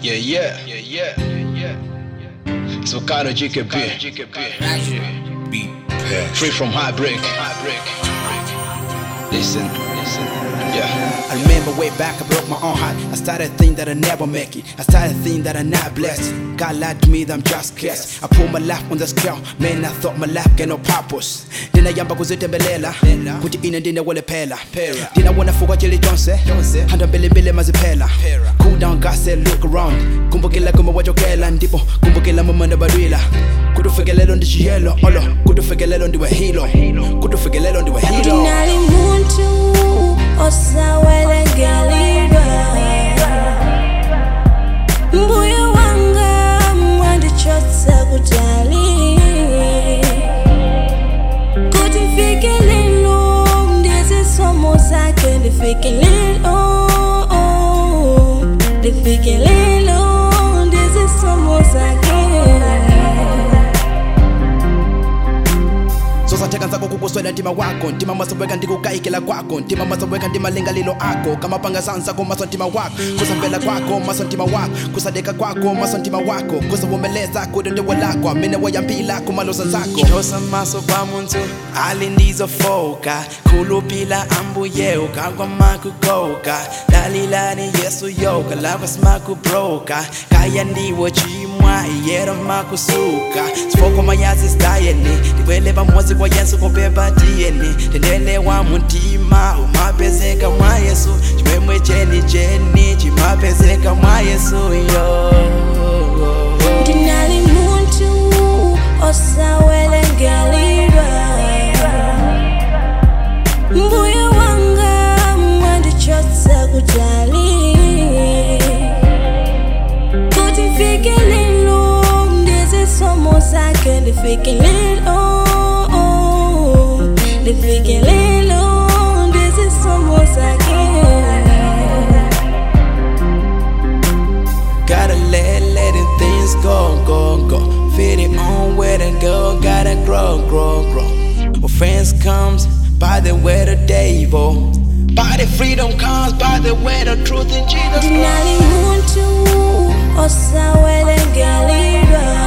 Yeah, yeah, yeah, yeah, yeah, yeah. It's Wakano GKB. Beat Free from heartbreak. Listen, listen, yeah. I remember way back, I broke my own heart. I started thinking that I never make it. I started thinking that I'm not blessed. God lied to me that I'm just cursed. I put my life on the scale. Man, I thought my life get no purpose. ndinayamba kuzitembelela kuti ine ndine wolephela ndinawona fuka chili chonse handa mbelembele maziphela cool down God said look around kumbukila kumbe wachokela ndipo kumbukila mumanda badwila kuti ufikelelo ndi chiyelo olo kuti ufikelelo ndiwe hilo kuti ufikelelo ndiwe hilo Ndinali muntu osawelengelidwa mbuyo wanga mwandichotsa kutali kuti mfike lino ndizisomo zake ndifike lino ndifike lino ndizisomo zake zosatheka nzako kukuswela ntima wako ntima masoweka ndikukayikela kwako ntima masoweka ndimalingalilo ako kamapanga sansako maso ntima wako kusamvela kwako maso ntima wako kusadeka kwako maso ntima wako kusavumeleza kuti ndiwe lako amene wayambila kumalosa zako chosa maso kwa muntu ali ndizofoka khulupila ambuye ukagwa makugoka dalilani yesu yoka lakwa simakubroka kaya ndiwo chimwa iyero makusuka sifoko mayazi stayeni ndibwele pamodzi kwa yesu kopemba tiyeni tendele wa muntima umapezeka mwa yesu chimwemwe cheni cheni chimapezeka mwa yesu yo ndinali muntu osawelengelidwa mbuyo wanga mwandichotsa kutali kuti mfike lino ndizisomo zake ndifike lino ndifike lino ndizisomo zake Gotta let, letting things go, go, go. Fit it on where to go, gotta grow, grow, grow. Well, friends comes by the way the devil. By the freedom comes by the way the truth in Jesus Christ. ndinali muntu osawelengelidwa